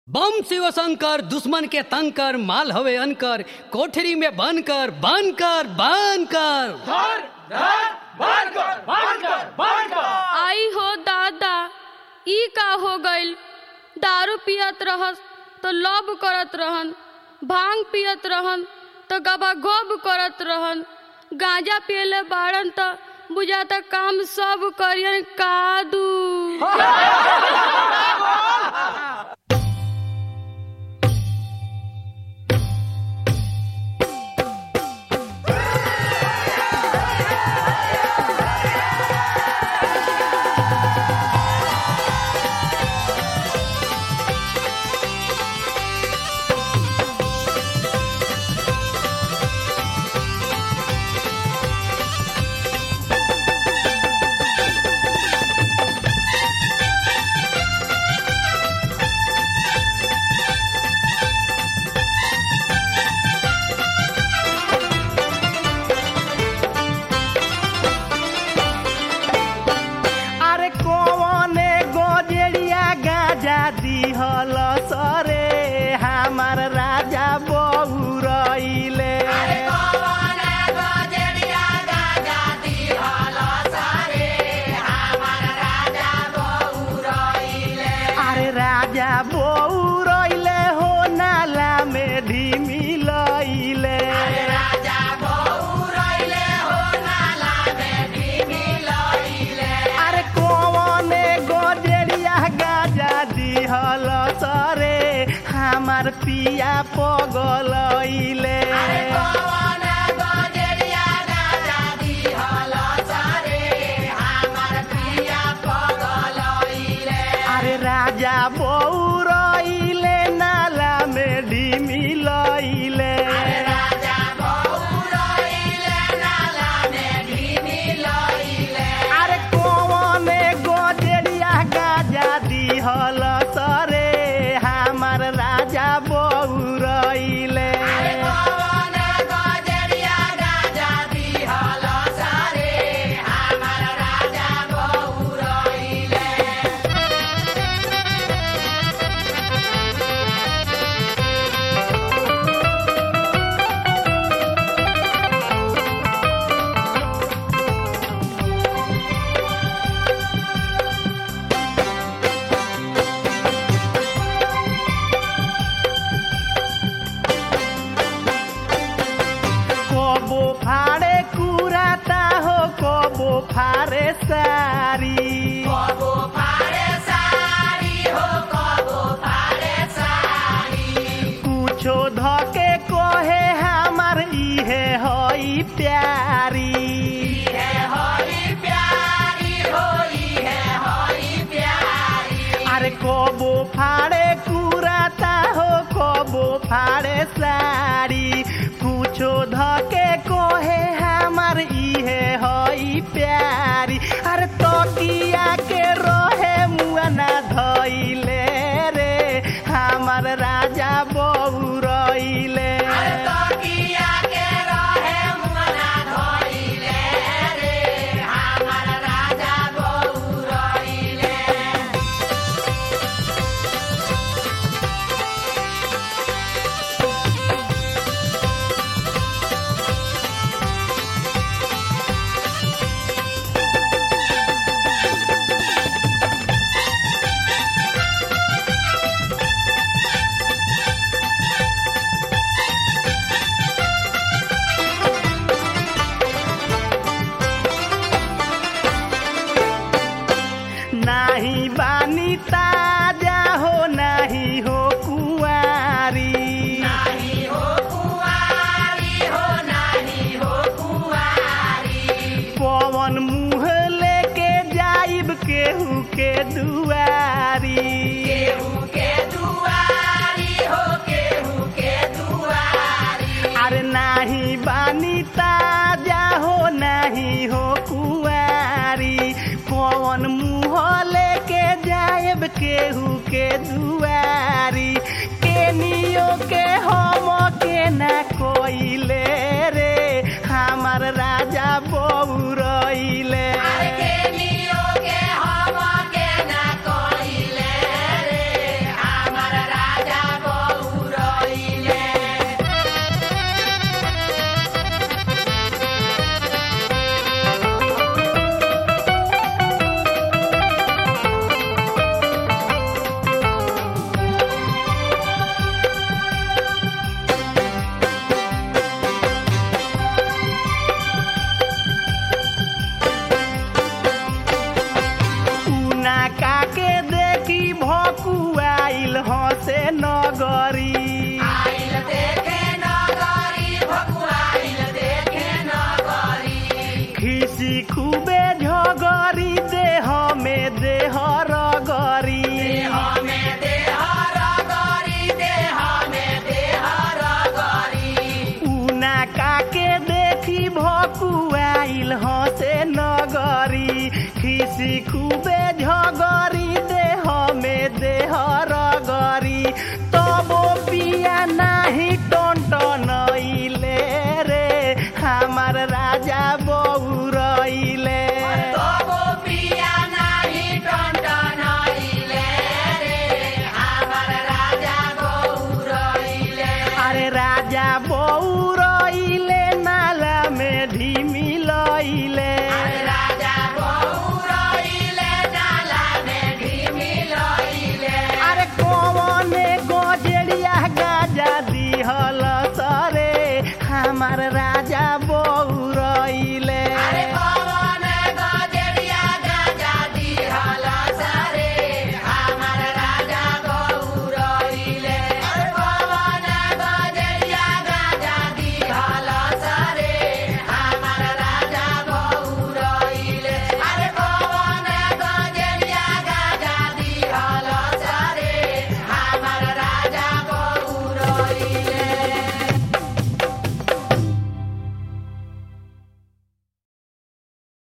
बम शिव शंकर दुश्मन के तंग कर माल हवे अनकर कोठरी में बन कर बन कर बन कर धर धर बंद कर बंद कर बंद कर आई हो दादा ई का हो गइल दारू पियत रहस तो लब करत रहन भांग पियत रहन तो गबा गोब करत रहन गांजा पियले बाड़न तो बुझाता काम सब करियन कादू अरे कौने गोजरिया गाजा दिहल सरे हमार राजा बहु रइले अरे राजा बहु रइले हो नाला में ढिमी लइले अरे कौने गोजरिया गाजा दिहल सरे हमार पिया पगलइले अरे राजा बहु रइले नाला में ढिमी लइले अरे कौने गोजरिया गाजा दिहल सरे हमार राजा बहु रइले कबो फाड़े कुराता हो कबो फाड़े सारी कुछो धके कहे हमार इहे हई प्यारी अरे कबो फाड़े कुराता हो कबो फाड़े साड़ी कुछो धके कहे हमार इहे हई प्यारी अरे तकिया के रहे मुआना धइले रे हमार राजा बहु रइले नाही बानी ताजा हो नाही हो कुआरी पवन मुँह लेके जाइब केहू के दुआरी अरे नाही बानी ताजा हो नाही हो कुआरी पवन मुँह लेके जाइब केहू के दुआरी